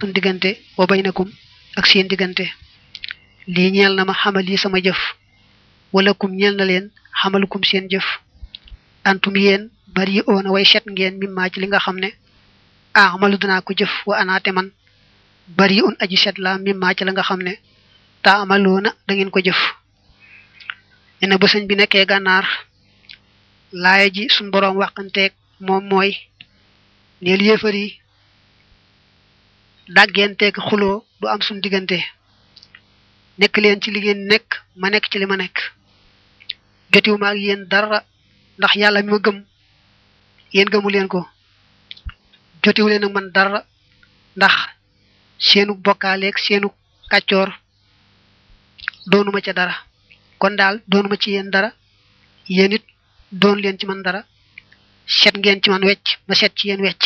suñ diggante wa baynakum ak seen diggante lii ñeel na ma xamal yi sama jëf wala kum ñeel na leen xamalukum seen jëf antum yéen bari oona way set ngeen mimmaa ci li nga xam ne amalu danaa ko jëf wa anaate man bari un aji set la mimmaa ci la nga xam ne ta amaloona da ngeen ko jëf nee na ba sëñ bi nekkee gànnaar laaya ji suñ boroom waxanteeg moom mooy neel yéefar yi dàggenteeg xuloo du am suñ diggante nekk leen ci li ngeen nekk ma nekk ci li ma nekk jotiwu ma ak yéen dara ndax yàlla mi ma gëm yéen gëmu leen ko jotiwu leen ak man dara ndax seenu bokkaaleeg seenu kàccoor doonuma ca dara kon daal doonuma ci yéen dara yéen it doon leen ci man dara set ngeen ci man wecc ma set ci yéen wecc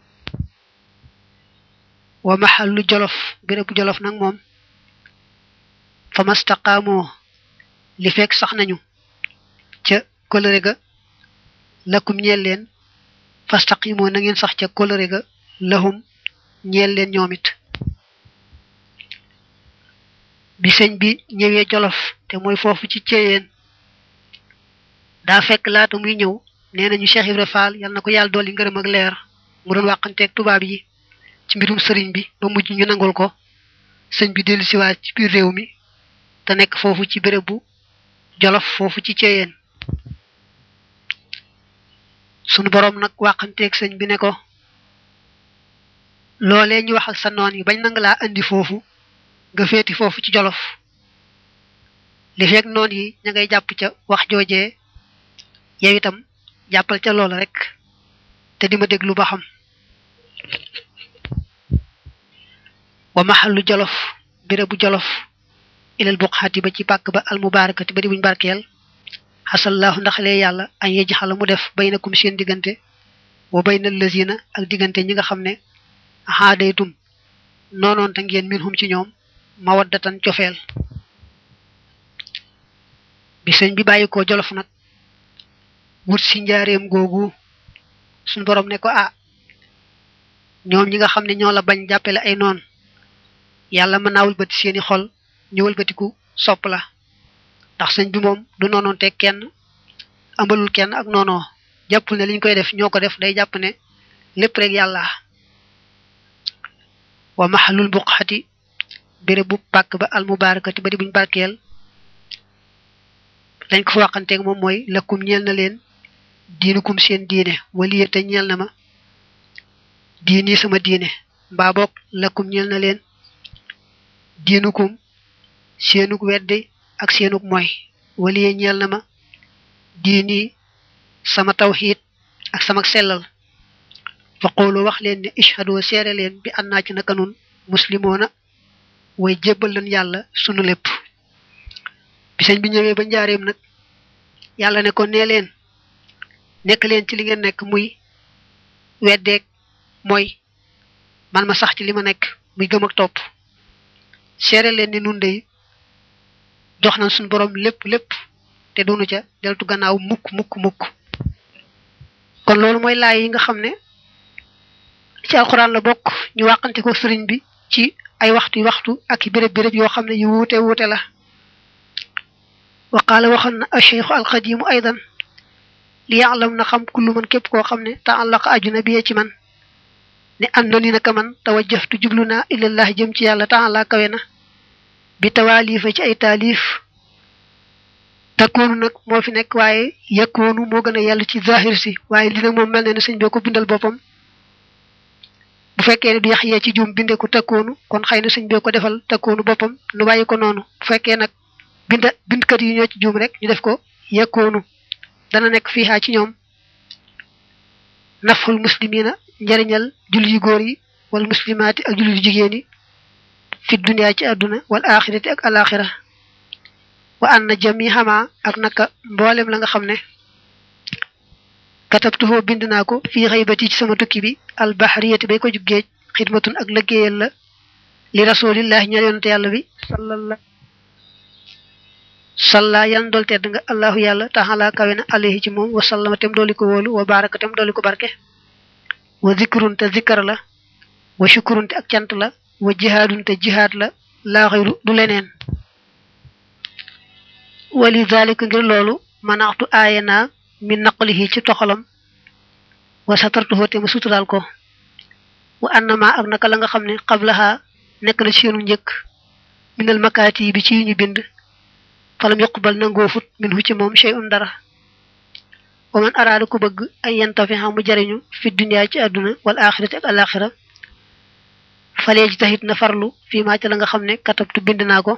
wa maxallu jolof bérébu jolof nag moom fa mastaqaamoo li fekk sax nañu ca kolëre ga lakum ñeel leen fastaqimoo na ngeen sax ca kolëre ga lahum ñeel leen ñoom it bi sëñ bi ñëwee jolof te mooy foofu ci ceyeen daa fekk laata muy ñëw nee nañu Cheikh Ibra Fall yal na ko yàlla dolli ngërëm ak leer mu doon wàqanteeg tubaab yi ci mbirum sëriñ bi ba mujj ñu nangul ko sëñ bi dellu siwaat ci biir réew mi te nekk foofu ci béréb bu jolof foofu ci ceyeen sunu boroom nag wàqanteeg sëñ bi ne ko loolee ñu wax ak sa noon yi bañ nanga laa andi foofu nga féeti foofu ci jolof li fekk noon yi ña ngay jàpp ca wax joojee yow itam jàppal ca loola rek te di ma déglu ba xam wa maxallu jolof bérébu jolof ilal buqaati ba ci pàkk ba almubaarakati ba di buñ barkeel xasallaahu ndax lee yàlla añ yej xala mu def baynakum seen diggante wa bayna lazina ak diggante ñi nga xam ne xaadaytum noonoon ta ngeen min hum ci ñoom mawaddatan cofeel bi sëñ bi bàyyi ko jolof nag wut si njaareem googu suñ borom ne ko ah ñoom ñi nga xam ne ñoo la bañ jàppale ay noon yàlla mën naa wëlbati seeni xol ñu wëlbatiku sopp la ndax sëñ bi moom du noonoon te kenn ambalul kenn ak noonoo jàppul ne liñ koy def ñoo ko def day jàpp ne lépp rek yàlla wa maxalul buqxati béréb bu pàkk ba almubaarakati ba di buñ barkeel lañ ko fa waxanteeg moom mooy lakkum ñeel na leen diinukum seen diine waliye te ñeel na ma diini sama diine mbaa boog lakkum ñeel na leen diinukum seenuk weddi ak seenuk mooy waliye ñeel na ma diini sama tawxiid ak sama sellal fa qoolu wax leen ne ishhadu seere leen bi annaa ci naka nun muslimoona way jébbal leen yàlla sunu lépp bi sëñ bi ñëwee ba njaareem nag yàlla ne ko nee leen nekk leen ci li ngeen nekk muy weddeeg mooy man ma sax ci li ma nekk muy gëm ak topp seere leen ni nun dey jox nañ suñu borom lépp lépp te doonu ca deltu gannaaw mukk mukk mukk kon loolu mooy laay yi nga xam ne ci alxuraan la bokk ñu wàqante ko sëriñ bi ci ay waxtu waxtu ak i béréb béréb yoo xam ne yu wuute wuute la wa qaala waxoon na acheikhu alxadimu aydan li yaalam na xam kullu man képp koo xam ne taallaqa ajuna bi ci man ne àndoon ni naka man tawajjahtu jublu naa ilallah jëm ci yàlla taala kawe na bi tawaalifa ci ay taalif takkoonu nag moo fi nekk waaye yakkoonu moo gën a yàlla ci zahir si waaye li nag moom mel ne ne sëñ bee ko bindal boppam bu fekkee ne du yax yee ci juum binde ko takkoonu kon xëy na sëñ bee ko defal takkoonu boppam nu bàyyi ko noonu bu fekkee nag bind bindkat yi ñoo ci juum rek ñu def ko yakkoonu dana nekk fiihaa ci ñoom naful muslimina njariñal jullit yu góor yi wal muslimaati ak jullit yu jigéen yi fi dunya ci àdduna wal axirati ak alaxira wa anna jamihama ak naka mboolem la nga xam ne katabtuhoo bind naa ko fii xaybati ci sama tukki bi albahriyati bay ko jug géej xidmatun ak lëggéeyal la li rasulillahi ñeel yonante yàlla bi sallallahu salla yan dool tedd nga allahu yàlla taxala kawe na alayhi ci moom wa sallama tem dooli ko wóolu wa baraka tem dooli ko barke wa zikrun te zikkar la wa shukurun te ak cant la wa jihaadun te jihaad la laa xayru du leneen wali zalika ngir loolu manaxtu aaye naa min naqlihi ci toxalam wa satartuhu te ma suturaal ko wa annama ak naka la nga xam ne qablaha nekk na ci seenu njëkk minal makaati bi ci ñu bind falam yuqbal nangoo fut min hu ci moom shay'un dara wa man araada ku bëgg ay yantafiha mu jariñu fi dunya ci àdduna wal axirati ak alaxira falee ji taxit na farlu fii maa ca la nga xam ne katabtu bind naa ko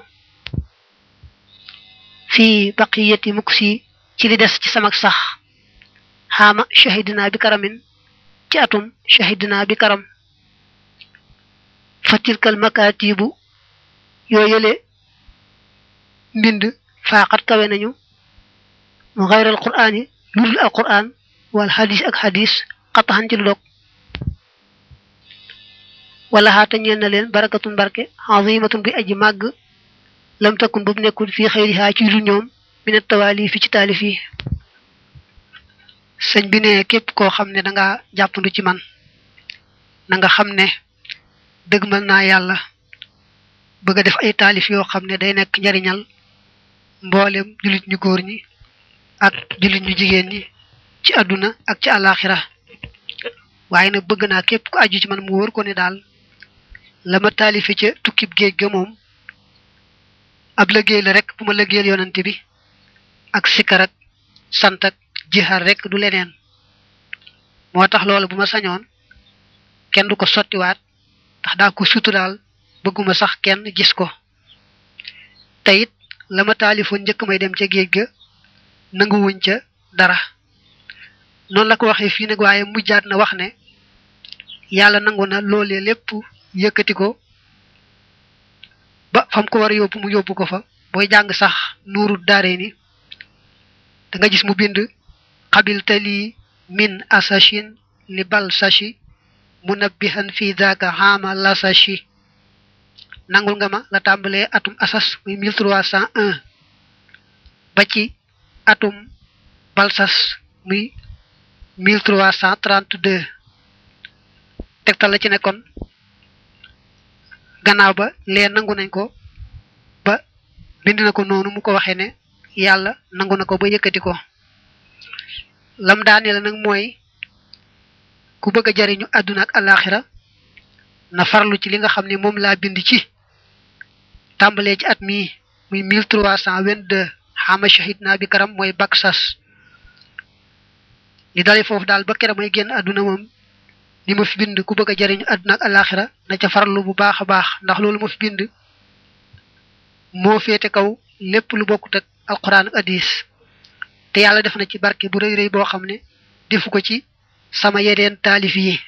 fii baqiyati mukk si ci li des ci samak sax xaama shahidina bi karamin ci atum shahidina bi karam fatilkal makatibu yoo yële mbind faaxat kawe nañu mu xayral quraan yi ludul al quraan wal xadis ak xadis xataxan ci lu dog wala xaata ñeen na leen barakatun barke azimatun bi aji màgg lam takun bu nekkul fii xëyrihaa ci lu ñoom mina tawaali fi ci taalif yi sëñ bi ne képp koo xam ne danga jàppandu ci man na nga xam ne dëgmal naa yàlla bëgg a def ay taalif yoo xam ne day nekk njariñal mboolem jullit ñu góor ñi ak jullit ñu jigéen ñi ci àdduna ak ci àllaaxira waaye nag bëgg naa képp ku aju ci man mu wóor ko ne daal la ma taalife ca tukkib géej ga moom ab liggéey la rek bu ma liggéeyal yonante bi ak sikkar ak sant ak jixar rek du leneen moo tax loolu bu ma sañoon kenn du ko sottiwaat ndax daa ko suturaal bëgguma sax kenn gis ko te it la ma taalifoon njëkk may dem ca géej ga nanguwuñ ca dara noonu la ko waxee fii nag waaye mujjaat na wax ne yàlla nangu na loolee lépp yëkkati ko ba fam ko war a yóbbu mu yóbbu ko fa booy jàng sax nuuru daare ni da nga gis mu bind xabil tali min asashin li bal sashi munabbihan fi daka xaama la sashi nangul nga ma la tàmbalee atum asas muy 1301 ba ci atum balsas muy 1332 tegtal la ci nekkoon gannaaw ba lee nangu nañ ko ba bind na ko noonu mu ko waxee ne yàlla nangu na ko ba yëkkati ko lam daane la nag mooy ku bëgg a jariñu àdduna ak alaxira na farlu ci li nga xam ne moom laa bind ci tàmbalee ci at mii muy 1322 xama shahid naa bi karam mooy bak sas li dale foofu daal ba kere may génn àdduna moom li ma fi bind ku bëgg a jariñu àdduna ak alaxira na ca farlu bu baax a baax ndax loolu ma fi bind moo féete kaw lépp lu bokkut ak alquran ak hadis te yàlla def na ci barke bu rëy rëy boo xam ne defu ko ci sama yeneen taalif yi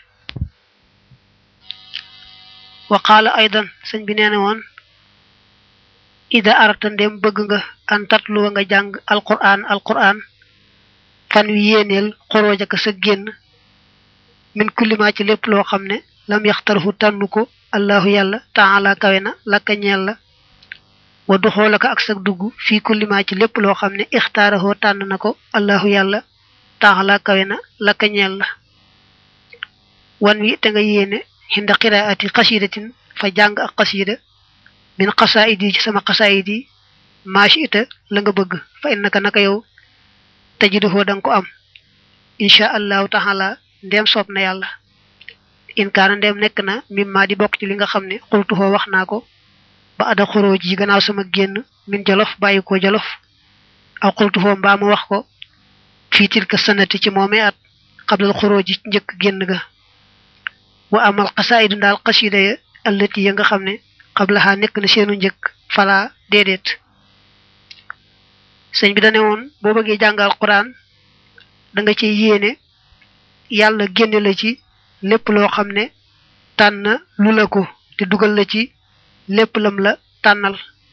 wa qaala aydan sëñ bi nee na woon ida arata ndem bëgg nga an tatluwa nga jàng alquran alquran fan wi yéeneel xorooja ka sa génn min kullima ci lépp loo xam ne lam yaxtarhu tànnu ko allahu yàlla taala kawe na lakka ñeel la wa duxoolaka ak sa dugg fii kullima ci lépp loo xam ne ixtaarahoo tànn na ko allahu yàlla taala kawe na lakka ñeel la wan wi te nga yéene xinda qiraati xasidatin fa jàng ak xasida min xasaayid yi ci sama xasaayid yi maashi ita la nga bëgg fa innaka naka yow tajiduhoo danga ko am insha allahu taala ndem soob na yàlla in kaana ndem nekk na mimma di bokk ci li nga xam ne xultuhoo wax naa ko ba ada xoroo ji gannaaw sama génn min jolof bàyyi ko jolof aw xultuhoo mbaa ma wax ko fii tilka sanati ci moomee at xablal xoroo ji njëkk génn ga wa amal xasaayidu daal xasida ya allati ya nga xam ne xablaxaa nekk na seenu njëkk fala déedéet sëñ bi dane woon boo bëggee jàngal quran da nga ci yéene yàlla génne la ci lépp loo xam ne tànn lu la ko te dugal la ci lépp lam la tànnal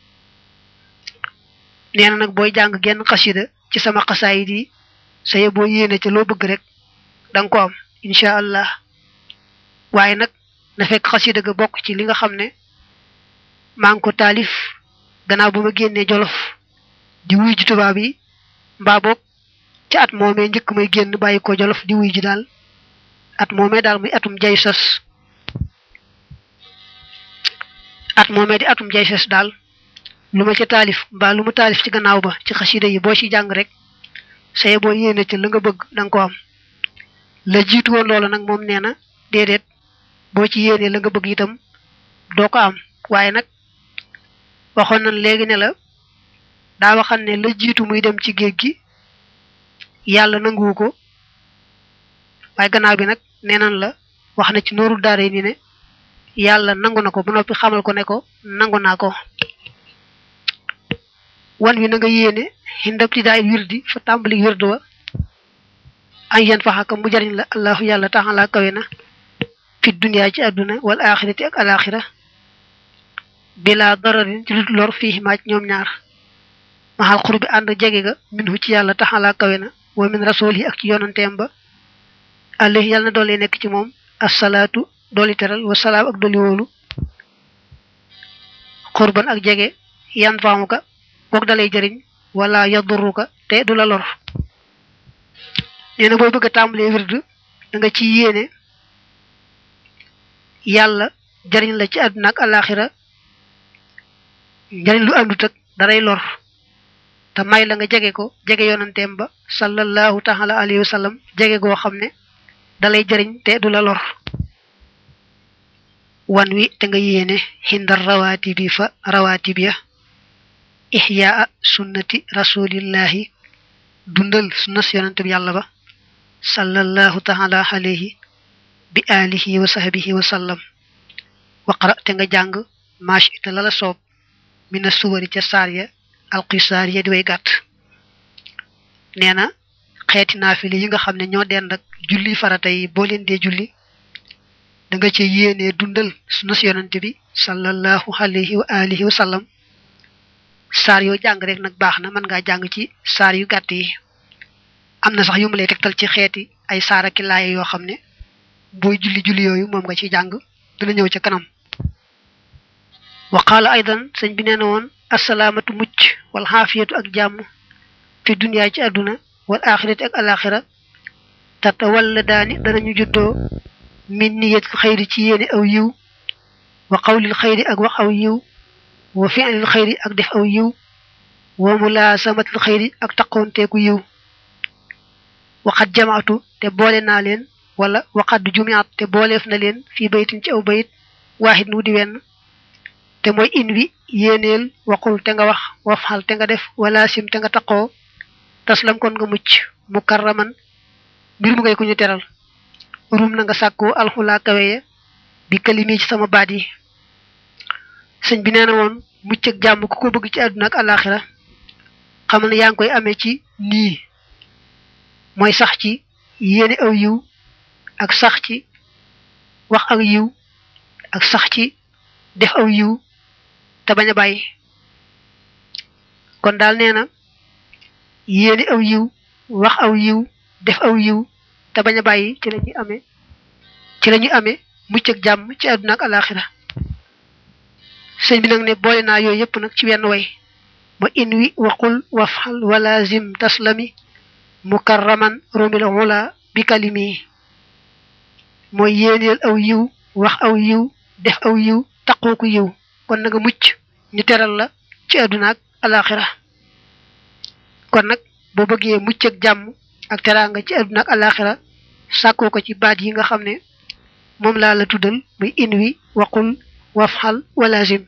nee na nag booy jàng genn xasida ci sama xasaayid yi saye boo yéene ca loo bëgg rek da nga ko am incha allah waaye nag na fekk xasida ga bokk ci li nga xam ne maa ngi ko taalif gannaaw ba ma génnee jolof di wuy ji tubaab yi mbaa boog ci at moomee njëkk may génn bàyyi ko jolof di wuy ji daal at moomee daal muy atum jay sas at moomee di atum jay ses daal lu ma ca taalif mbaa lu mu taalif ci gannaaw ba ci xasida yi boo ci jàng rek saye boo yéene ca la nga bëgg da nga ko am la jiitu woon loola nag moom nee na déedéet boo ci yéenee la nga bëgg itam doo ko am waaye nag waxoon nañ léegi ne la daa waxan ne la jiitu muy dem ci géej gi yàlla nanguwu ko waaye gannaaw bi nag nee nañ la wax na ci nooru daara yi ni ne yàlla nangu na ko ba noppi xamal ko ne ko nangu naa ko wan wi na nga yéene xindabti daay wirdi fa tàmbali wird wa an yan faxaka mu jariñ la allahu yàlla taxalaa kawe na fi duniyaa ci àdduna wal axirati ak alaxira bila dararin ci lut lor fii maaj ñoom ñaar maxal xur bi ànd jege ga minhu ci yàlla taxalaa kawe na wa min rasul yi ak ci yonanteem ba alayhi yàlla na doole nekk ci moom assalaatu dooli teral wa salaam ak dooli wóolu xurban ak jege yan faamuka kook dalay jëriñ wala yaduruka te du la lor nee na booy bëgg a tàmbalee wird da nga ci yéene yàlla jëriñ la ci àdduna ak alaxira njëriñ lu àndut ak daray lor te may la nga jege ko jege yonanteem ba sallallahu taala alayhi wa sallam jege goo xam ne dalay jëriñ te du la lor wan wi te nga yéene xindar rawaati bi fa rawaati bi ya ixyaa sunnati rasulillahi dundal sunnas yonante bi yàlla ba sallallahu taala alayhi bi alihi wa sahbihi wa sallam waqra te nga jàng maash ita lala soob mina suwari ca saar ya alqisaar ya di way gàtt nee na xeeti naafile yi nga xam ne ñoo dend ak julli farata yi boo leen dee julli da nga ci yéenee dundal sunnas yonante bi sallallahu alayhi wa alihi wa sallam saar yoo jàng rek nag baax na mën ngaa jàng ci saar yu gàtt yi am na sax yu mu lay tegtal ci xeeti ay saara ki laaya yoo xam ne booy julli julli yooyu moom nga ci jàng dina ñëw ca kanam wa qaala aydan sëñ bi nee na woon assalaamatu mucc wal xaafiyatu ak jàmm fi duniyaa ci àdduna wal axirati ak alaxira tata walla daani danañu juddoo min niyatil xayri ci yéene aw yiw wa qawlil xayri ak wax aw yiw wa fi'lil xayri ak def aw yiw wa mulaasamatil xayri ak taqoonteeku yiw waxat jamaatu te boole naa leen wala waxat jumiat te booleef na leen fii baytin ci aw bayit waaxit nu di wenn te mooy in wi yéeneel waxul te nga wax wafxal te nga def wala sim te nga taqoo taslam kon nga mucc mukarraman mbir mu ngay ku ñu teral rum na nga sàkkoo alxulaa kaweye bi kalimi ci sama baat yi sëñ bi nee na woon mucc ak jàmm ku ko bëgg ci àdduna ak alaxira xamal ne yaa ngi koy amee ci nii mooy sax ci yéene aw yiw ak sax ci wax aw yiw ak sax ci def aw yiw te bañ a bàyyi kon daal nee na yéene aw yiw wax aw yiw def aw yiw te bañ a bàyyi ci la ñuy amee ci la ñuy amee mucc ak jàmm ci àdduna ak alaxira sëñ bi nag ne boole naa yooyu yëpp nag ci wenn way ma in wi waqul wafxal walazim taslami mukarraman romil wula bi kalimi mooy yéeneel aw yiw wax aw yiw def aw yiw taqooku yiw kon na nga mucc ñu teral la ci àdduna ak alaxira kon nag boo bëggee mucc ak jàmm ak teraanga ci àdduna ak alaxira sàkkoo ko ci baat yi nga xam ne moom laa la tuddal muy in wi waqul wafxal walazim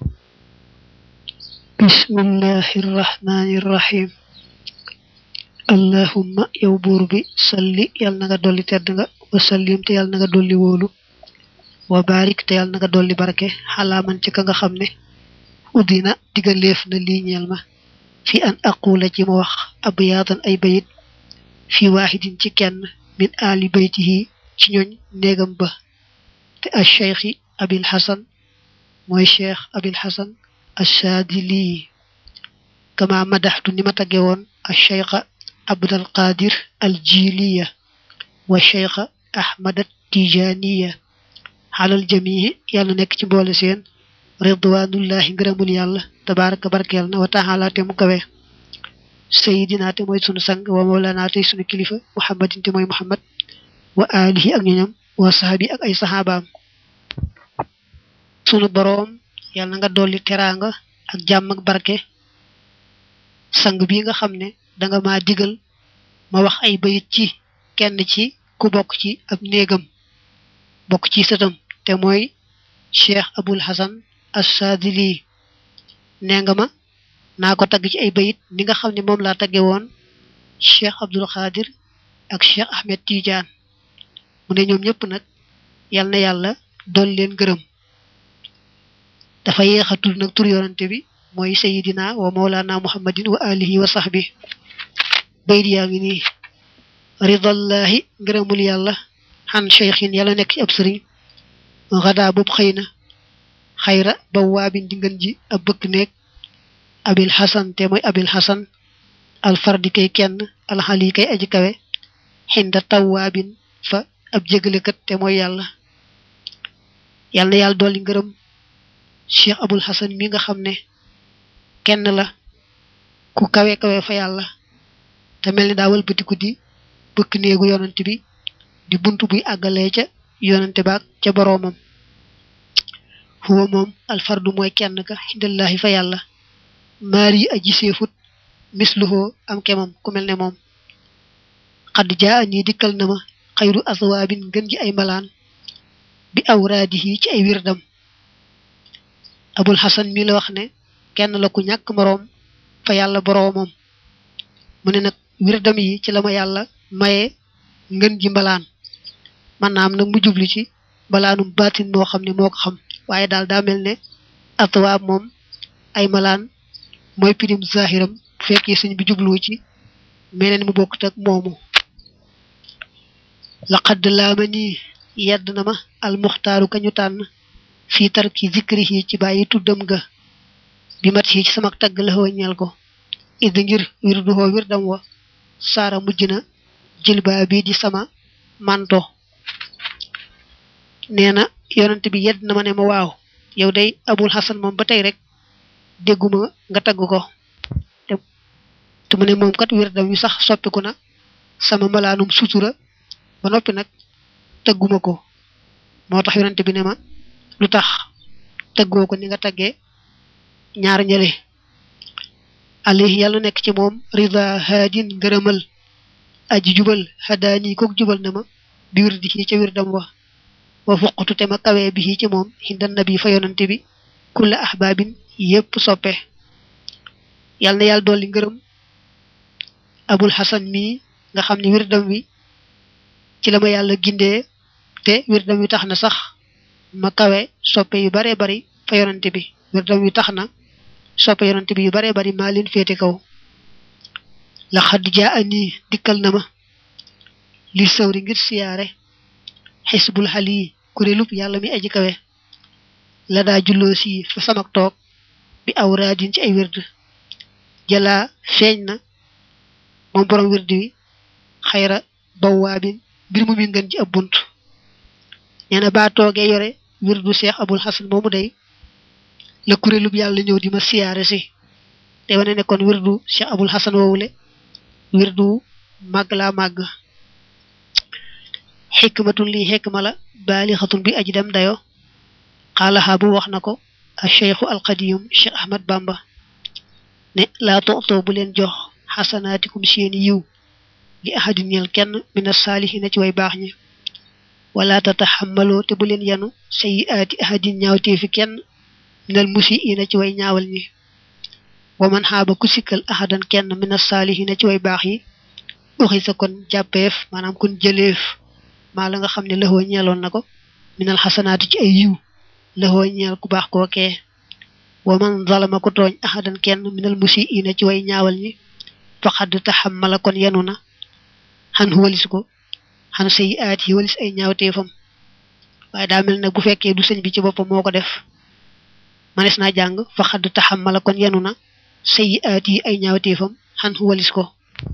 bismillahi irrahmani irrahim allahumma yow buur bi salli yàlla na nga dolli tedd nga wa sallim te yàlla na nga dolli wóolu wa barik te yàlla na nga dolli barke xalaaman ci ka nga xam ne uddina digaleef na lii ñeel ma fi an aqula ci ma wax abyaatan ay bayit fi waaxidin ci kenn min aali baytihi ci ñooñ néegam ba te al cheikhi abil xasan mooy cheikh abil xasan ashaadili kama madaxtu ni ma tagge woon al cheikha abdal qadir al jiliya wa cheikha ahmad tijaniya xalal jamii yàlla nekk ci mboole seen ridwanullahi ngërëmul yàlla tabaraka barkeel na wa taala te mu kawe sayidina te mooy sunu sang wa mawlana tey sunu kilifa muhammadin te mooy muhammad wa alihi ak ñoñam wa sahabi ak ay sahabaam sunu boroom yàlla na nga dolli teraanga ak jàmm ak barke sang bi nga xam ne danga ma digal ma wax ay bayit ci kenn ci ku bokk ci ab néegam bokk ci sëtam te mooy cheikh abul hasan as-sadili nee nga ma naa ko tagg ci ay bayit ni nga xam ne moom laa tagge woon cheikh abdul xaadir ak cheikh ahmed tidiane mu ne ñoom ñëpp nag yal na yàlla dool leen gërëm dafa yéex a tudd nag tur yonante bi mooy sayidina wa mawlana muhammadin wa alihi wa sahbi bayit yaa ngi nii ridallahi ngërëmul yàlla xan cheikhin yàlla nekk ci ab sëriñ xadaa boobu xëy na xayra ba waabin di ngën ji ab bëkk néeg abil xasan te mooy abil xasan alfardi kay kenn alxali kay aji kawe xinda tawwaabin fa ab jégalekat te mooy yàlla yàlla na yàlla dolli ngërëm cheikh abul xasan mi nga xam ne kenn la ku kawe kawe fa yàlla te mel ni daa wëlbatiku di bëkk néegu yonent bi di buntu buy àggalee ca yonante baak ca boroomam huwa moom alfardu mooy kenn ka xindallahi fa yàlla maari aji seefut misluhoo am kemam ku mel ne moom xadd jaa nii dikkal na ma xayru aswaabin gën ji ay malaan bi awraadihi ci ay wirdam abul xasan mi la wax ne kenn la ku ñàkk moroom fa yàlla boroomam mu ne nag wirdam yi ci la ma yàlla maye ngën ji mbalaan man naam nag mu jublu ci mbalaanum baatin moo xam ne moo ko xam waaye daal daa mel ne atwaab moom ay malaan mooy pirim zahiram bu fekkee sëñ bi jublu ci meneen mu bokkut ak moomu laqad laama nii yedd na ma almuxtaaru kañu tànn fii tarki zikrihi ci bàyyi tuddam ga bi mat ci sama tagg la ñeel ko id ngir wirdu hoo wirdam wa saara mujj na jilbaa bii di sama manto nee na yonent bi yedd na ma ne ma waaw yow day abul hasan moom ba tey rek dégguma nga tagg ko te mu ne moom kat wirdam wi sax soppiku na sama malaanum sutura ba noppi nag tagguma ko moo tax yonent bi ne ma lu tax taggoo ko ni nga taggee ñaar ñële alayhi yàlla nekk ci moom rida haadin ngërëmal aji jubal hadaani kook jubal na ma bi wirdi ci ca wirdam wa wa fuqtu te ma kawee bi ci moom hinda nabi fa yonante bi kulla ahbaabin yépp soppe yàlla na yàlla dolli ngërëm abul hasan mii nga xam ne wirdam wi ci la ma yàlla gindee te wirdam wi tax na sax ma kawe soppe yu bare bari fa yonante bi wirdam wi tax na soppe yonante bi yu bare bari maa leen féete kaw la xadd jaa ani dikkal na ma li sawri ngir siyaare xisbul xali kuréelub yàlla mi aji kawe la daa julloo si fa samak toog bi awraadin ci ay wird jalaa feeñ na moom borom wird wi xayra bawaabin mbir mu mi ngën ci ab bunt nee na baa toogee yore wirdu seex abul xasan moomu day la kuréelub yàlla ñëw di ma siyaare si te wane ne kon wirdu seex abul xasan woowule wirdu màgg laa màgg xikmatun lii xikma la baalixatun bi aji dem dayo xaalaxaa bu wax na ko a cheikhu alqadiyum cheikh ahmad bamba ne laa toxtoo bu leen jox xasanaatikum seeni yiw li ahadin ñel kenn mina saalihina ci way baax ñi wala tataxammaloo te bu leen yanu sayiaati ahadin ñaawteefi kenn minal musiina ci way ñaawal ñi wa man xaaba ku sikkal ahadan kenn mina saalihina ci way baax yi uxi sa kon jàppeef maanaam kon jëleef maa la nga xam ne laxoo ñeeloon na ko minal xasanaati ci ay yiw laxoo ñeel ku baax kookee wa man zalama ko tooñ ahadan kenn minal musiina ci way ñaawal ñi faqad taxammala kon yanu na xan walis ko xan sayi aat yi walis ay ñaawteefam waaye daa mel nag bu fekkee du sëñ bi ci boppam moo ko def manes naa jàng faqad taxammala kon yanu na sayi aat yi ay ñaawteefam xan walis ko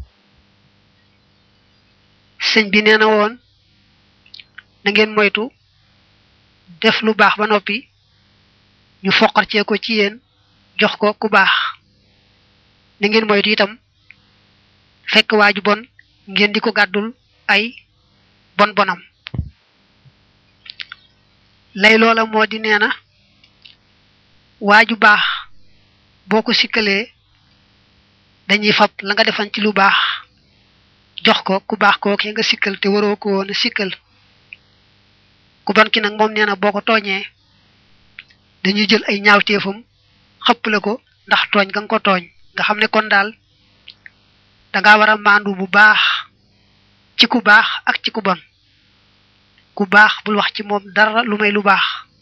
sëñ bi nee na woon na ngeen moytu def lu baax ba noppi ñu foqarcee ko ci yéen jox ko ku baax na ngeen moytu itam fekk waaju bon ngeen di ko gàddul ay bon bonam lay loola moo di nee na waaju baax boo ko sikkalee dañuy fab la nga defan ci lu baax jox ko ku baax kookee nga sikkal te waroo ko woon a sikkal ku bon ki nag moom nee na boo ko tooñee dañuy jël ay ñaawteefam xëpp la ko ndax tooñ nga nga ko tooñ nga xam ne kon daal danga war a maandu bu baax ci ku baax ak ci ku bon ku baax bul wax ci moom dara lu may lu baax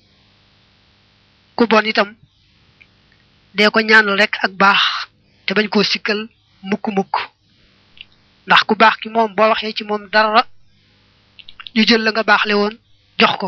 ku bon itam dee ko ñaanal rek ak baax te bañ koo sikkal mukk-mukk ndax ku baax ki moom boo waxee ci moom dara ñu jël la nga baaxle woon jox ko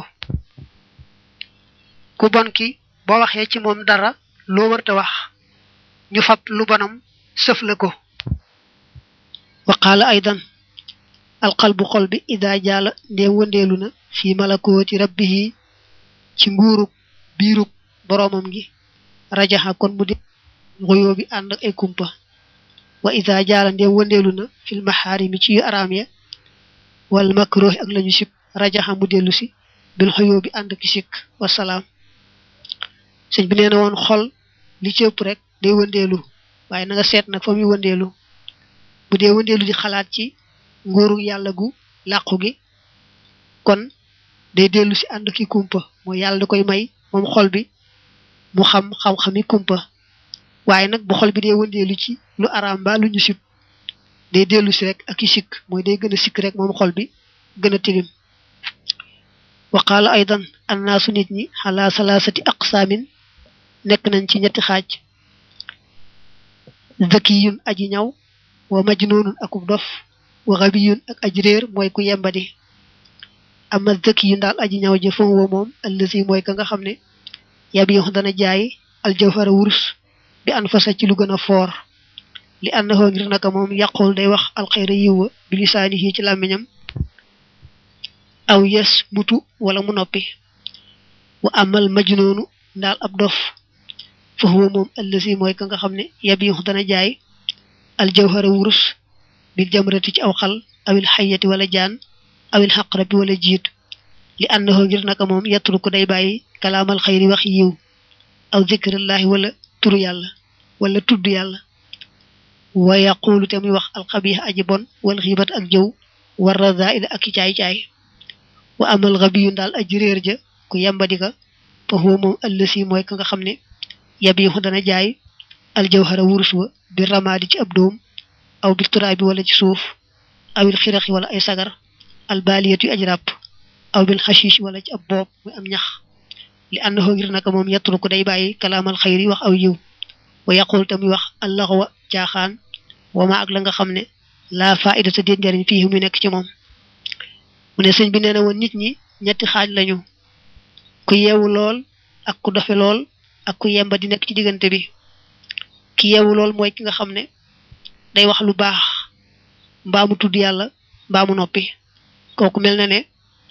ku bon ki boo waxee ci moom dara loo warta wax ñu fab lu bonam sëf la ko wa qaala aydan alqalbu xol bi ida jaala ndee wëndeelu na fi malakooti rabbihi ci nguurug biirug boroomam gi rajaxa kon mu di ngoyoo bi ànd ak ay kumpa wa ida jaala ndee wëndeelu na fil maxaarimi ci yu araam ya wal makruhi ak lañu sib rajaxa mu dellu si bil xoyoo bi ànd ki sikk wasalaam sëñ bi nee na woon xol li ci ëpp rek day wëndeelu waaye na nga seet nag fa muy wëndeelu bu dee wëndeelu di xalaat ci nguuru yàlla gu làqu gi kon day dellu si ànd ki kumpa mooy yàlla da koy may moom xol bi mu xam xam-xami kumpa waaye nag bu xol bi dee wëndeelu ci lu araam ba lu ñu sib day dellu si rek ak i sikk mooy day gën a sikk rek moom xol bi gën a tilim wa qaala aydan annaasu nit ñi xalaa salaasati aqsaamin nekk nañ ci ñetti xaaj zakiyun aji ñaw wa majnunun akub dof wa xabiyun ak aji réer mooy ku yembadi ama zakiyun daal aji ñaw ja fam wa moom allasi mooy ka nga xam ne yab yox dana jaay aljawhara wurus bi an fasa ci lu gën a foor li ànnaxoo ngir naka moom yàqul day wax alxayra yiwa bi lisaanihi ci làmmiñam aw yes mutu wala mu noppi wa amal majnoonu daal ab dof fa huwa moom allasi mooy ka nga xam ne yabiixu dana jaay aljawhara wurus bil jamrati ci aw xal awil xayati wala jaan awil xaqrabi wala jiit li ànnaxoo ngir naka moom yettulu ko day bàyyi kalaamal xayri wax yiw aw zikrillaahi wala turu yàlla wala tudd yàlla wa yaqulu te muy wax alxabiix aji bon wal xiibat ak jëw war razaila ak i caay-caay wa amal xabiyu daal aji réer ja ku yembadika fa huwa moom allasi mooy ka nga xam ne yabiixu dana jaay aljawhara wurus wa bi ramaadi ci ab doom aw bi turaabi wala ci suuf awil xiraxi wala ay sagar albaliyat yu aj ràpp aw bil xashish wala ci ab boob muy am ñax li ànnaxoo ngir naka moom yettulu ko day bàyyi kalaamal xayri wax aw yiw wa yaqul te muy wax allaxwa caaxaan wama ak la nga xam ne laa faida ta déet njariñ fii mu nekk ci moom mu ne sëñ bi nee na woon nit ñi ñetti xaaj lañu ku yeewu lool ak ku dofe lool ak ku yemba di nekk ci diggante bi ki yeewu lool mooy ki nga xam ne day wax lu baax mbaa mu tudd yàlla mbaa mu noppi kooku mel na ne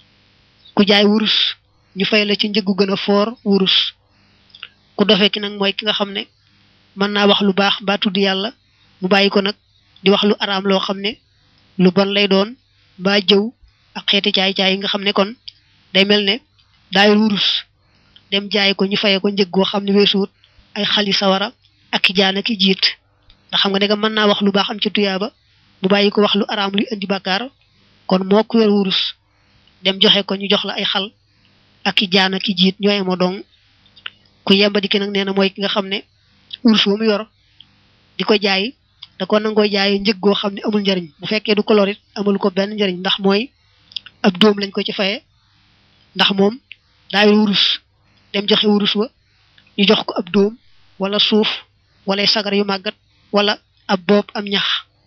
ku jaay wurus ñu fay la ci njëggu gën a foor wurus ku dofe ki nag mooy ki nga xam ne mën naa wax lu baax mbaa tudd yàlla mu bàyyi ko nag di wax lu araam loo xam ne lu bon lay doon mbaa jëw ak xeeti caay-caay yi nga xam ne kon day mel ne daayul wurus dem jaay ko ñu faye ko njëg goo xam ne weesuut ay xali sawara ak ki jaan ak jiit nga xam nga ne mën naa wax lu baax am ci tuyaaba mu bàyyi ko wax lu araam luy indi bàkkaar kon moo ku yor wurus dem joxe ko ñu jox la ay xal ak ki jaan ak jiit ñooy moo dong ku yembadi ki nag nee na mooy ki nga xam ne wurus wa mu yor di ko jaay da ko nangoo jaay njëg goo xam ne amul njariñ bu fekkee du kolorit amul ko benn njariñ ndax mooy ab doom lañ ko ci faye ndax moom daay wurus dem joxe wurus wa ñu jox ko ab doom wala suuf wala sagar yu màggat wala ab boob am ñax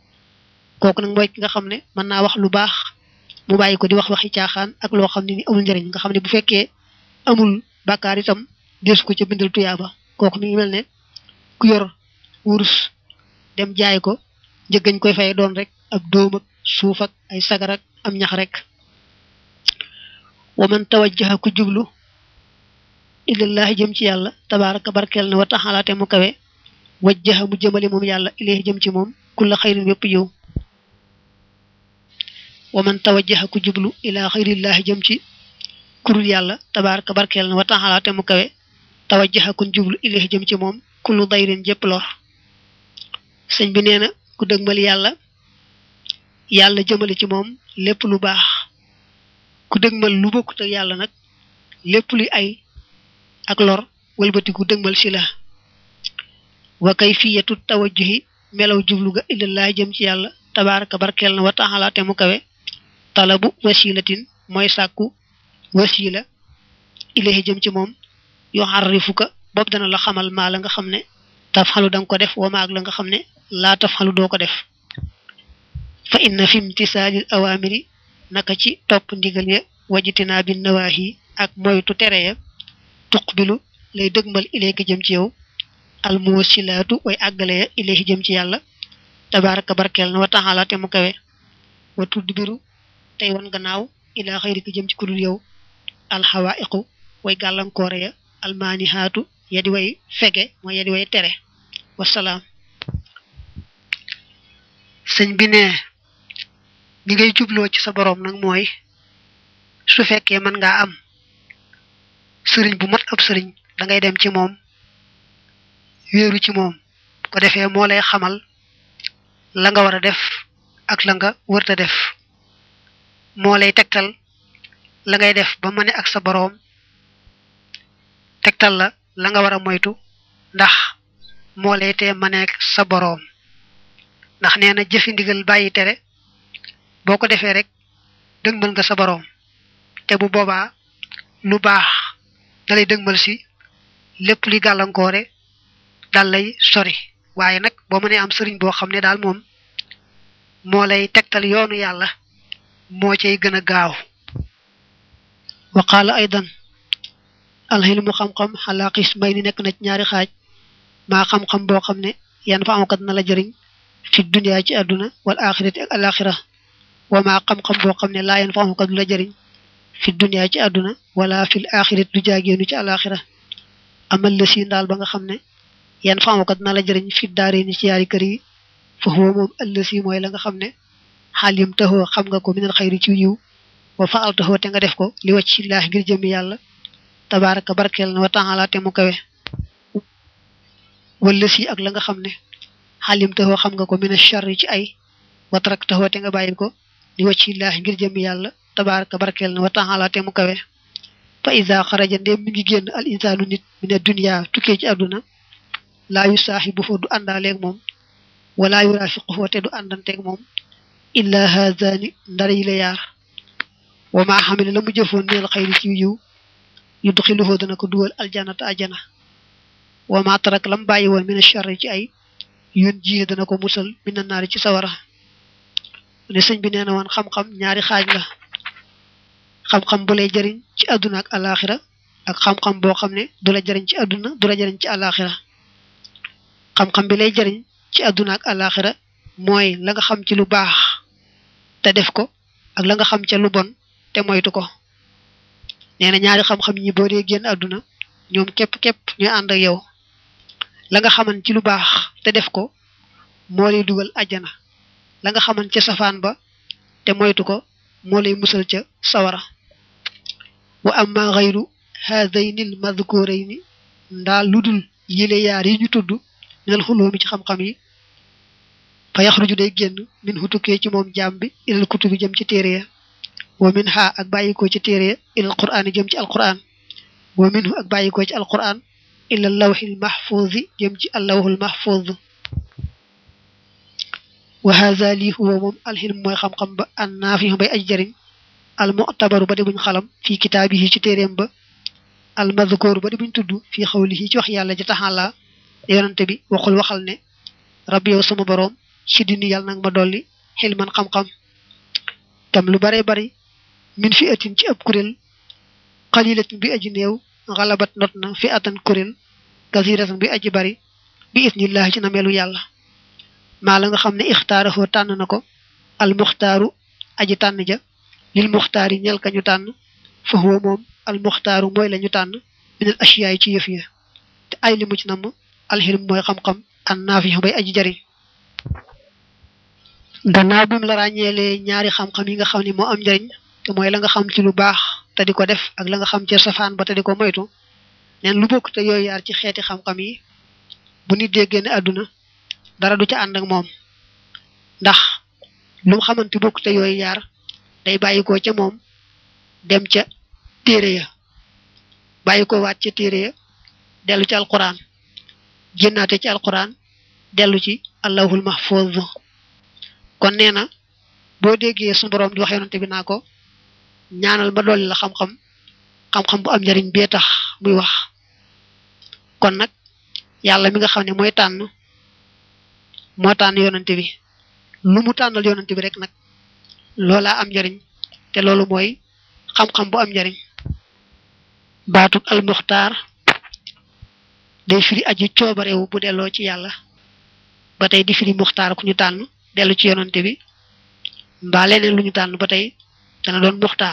kooku nag mooy ki nga xam ne mën naa wax lu baax mu bàyyi ko di wax waxi caaxaan ak loo xam ne ni amul njariñ nga xam ne bu fekkee amul bàkkaar itam deesu ko ca bindal tuyaaba kooku mi ngi mel ne ku yor wurus dem jaay ko njëggañ koy fay doon rek ab doom ak suuf ak ay sagar ak am ñax rek wa man tawajjaha ku jublu ilallahi jëm ci yàlla tabaraka barkeel na wa taxala te mu kawe wajjaha mu jëmale moom yàlla ilayhi jëm ci moom kulla xayrin wépp yiw wa man tawajjaha ku jublu ila xayrillahi jëm ci kurul yàlla tabaraka barkeel na wa taxala te mu kawe tawajjaha kun jublu ilayhi jëm ci moom kullu dayrin jëpp lor sëñ bi nee na ku dëgmal yàlla yàlla jëmale ci moom lépp lu baax ku dëgmal lu bokkut ak yàlla nag lépp luy ay ak lor wëlbati ku dëgmal si la wa kayfiyatu tawajjuhi melaw jublu ga illallah jëm ci yàlla tabaraka barkeel na wa taala te mu kawe talabu wasilatin mooy sàkku wasila ilahi jëm ci moom yoo xarrifuka boobu dana la xamal maa la nga xam ne taf xalu danga ko def wa maag la nga xam ne laa taf xalu doo ko def fa inna fi imtisaalil awaamiri naka ci topp ndigal ya wajitinaa bi nawaahi ak moytu tere ya tuqbilu lay dëgmal ilayka jëm ci yow almuwasilaatu way àggale ya ilayhi jëm ci yàlla tabaraka barkeel na wa taala te mu kawe wa tudbiru tey wan gannaaw ilaa xayrika jëm ci kudul yow alxawaiqu way gàllankoore ya almaanihaatu ya di way fege mooy ya di way tere wasalaam sëñ bi ne ni ngay jubloo ci sa boroom nag mooy su fekkee mën ngaa am sëriñ bu mat ab sëriñ da ngay dem ci moom wéeru ci moom ko defee moo lay xamal la nga war a def ak la nga wërta def moo lay tegtal la ngay def ba mëne ak sa boroom tegtal la la nga war a moytu ndax moo lay tee mëneek sa boroom ndax nee na jëfi ndigal bàyyi tere boo ko defee rek dëgmal nga sa boroom te bu boobaa lu baax da lay dëgmal si lépp li gàllankoore dal lay sori waaye nag boo mënee am sëriñ boo xam ne daal moom moo lay tegtal yoonu yàlla moo cay gën a gaaw wa qaala aydan alxilmu xam-xam xalaa qismay ni nekk na ci ñaari xaaj maa xam-xam boo xam ne yan fa amkat na la jëriñ fi dunya ci àdduna wal axirati ak alaxira wa maa xam-xam boo xam ne laa yan fa amkat du la jëriñ fi dunya ci àdduna wala fil axirati du jaageenu ci alaxira amal la si ndaal ba nga xam ne yan fa amkat na la jëriñ fi daare ni ci yaari kër yi fa huwa moom ëllësi mooy la nga xam ne xaalim taxoo xam nga ko minal xayri ci yiw wa faal taxoo te nga def ko li wacc ci laax ngir jëmmi yàlla tabaraka barkeel na wa taala te mu kawe wala si ak la nga xam ne xaalim taxoo xam nga ko mina charri ci ay watrak taxoo te nga bàyyi ko li wacc ci laax ngir jëmmi yàlla tabaraka barkeel na wa taala te mu kawe fa isa xaraja ndéem mi ngi génn al insaanu nit mina dunya tukkee ci àdduna laa yu saaxibu foo du àndaaleeg moom wala yurafiquhu te du àndanteeg moom illa haazani ndara yi la yaar wa maa xamile la mu jëfoon neel xayri ci yiw yudxiluhu dana ko dugal aljanata ajana wa maa tarak lam bàyyi woon mina charri ci ay yun jiye dana ko musal mina naari ci sawara ne sëñ bi nee na woon xam-xam ñaari xaaj la xam-xam bu lay jëriñ ci àdduna ak alaxira ak xam-xam boo xam ne du la jëriñ ci àdduna du la jëriñ ci alaxira xam-xam bi lay jëriñ ci àdduna ak alaxira mooy la nga xam ci lu baax te def ko ak la nga xam ca lu bon te moytu ko nee na ñaari xam-xam ñi boo dee génn àdduna ñoom képp-képp ñooy ànd ak yow la nga xaman ci lu baax te def ko moo lay dugal ajjana la nga xaman ca safaan ba te moytu ko moo lay musal ca sawara wa amma xayru haadayni l madkurayni ndaa ludul yile yaar yi ñu tudd minal xuloomi ci xam-xam yi fa yaxruju day génn min hutukkee ci moom jaam bi ilal kutubi jëm ci téere ya wa min ha ak bàyyikoo ci téere ya ilal quraan jëm ci alquran wa minhu ak bàyyikoo ci alquran ilal lawxil mahfuuzi jëm ci allawxul mahfuuz wa haza lii huwa moom alxilm mooy xam-xam ba an naafi bay aj jëriñ al mu'tabaru ba di buñ xalam fii kitaabihi ci téeréem ba al madhkuru ba di buñ tudd fii xawlihi ci wax yàlla ji taxala yonante bi waxul waxal ne rabbi yow sama boroom ci dini yàlla nag ma dolli xilman xam-xam tam lu bare bari min fi atin ci ab kuréel xalilatin bi aji néew xalabat not na fi atan kuréel kasiratan bi aji bari bi isnillahi ci nameelu yàlla maa la nga xam ne ixtaarafoo tànn na ko al muxtaaru aji tànn ja lil muxtaar yi ñel ka ñu tànn fa huwa moom al muxtaaru mooy la ñu tànn minal asiyaay ci yëf ya te ay li mu ci namm alxilm mooy xam-xam an naafi bay aji jariñ gannaaw bi mu la ràññeelee ñaari xam-xam yi nga xam ne moo am njariñ te mooy la nga xam ci lu baax te di ko def ak la nga xam ci safaan ba te di ko moytu neen lu bokk te yooyu yaar ci xeeti xam-xam yi bu nit dee génn àdduna dara du ca ànd ak moom ndax lu mu xamante bokk te yooyu yaar day bàyyi ko ca moom dem ca téere ya bàyyi ko waat ca téere ya dellu ci alquran génnaate ci alquran dellu ci allahul mahfuz kon nee na boo déggee su borom di wax yonante bi naa ko ñaanal ma dolli la xam-xam xam-xam bu am njariñ bee tax muy wax kon nag yàlla mi nga xam ne mooy tànn moo tànn yonante bi lu mu tànnal yonante bi rek nag loolaa am njariñ te loolu mooy xam-xam bu am njariñ baatub almuxtaar day firi aji coobarewu bu delloo ci yàlla ba tey di firi muxtaar ku ñu tànn dellu ci yonante bi mbaa leneen lu ñu tànn ba tey dana doon muxtaar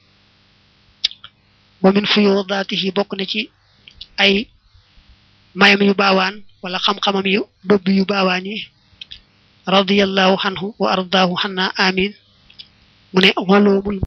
wa min fuyudaatihi bokk na ci ay mayam yu baawaan wala xam-xamam yu bëbb yu baawaan yi radiyallahu anhu wa ardaahu xanna amin mu ne xoloomul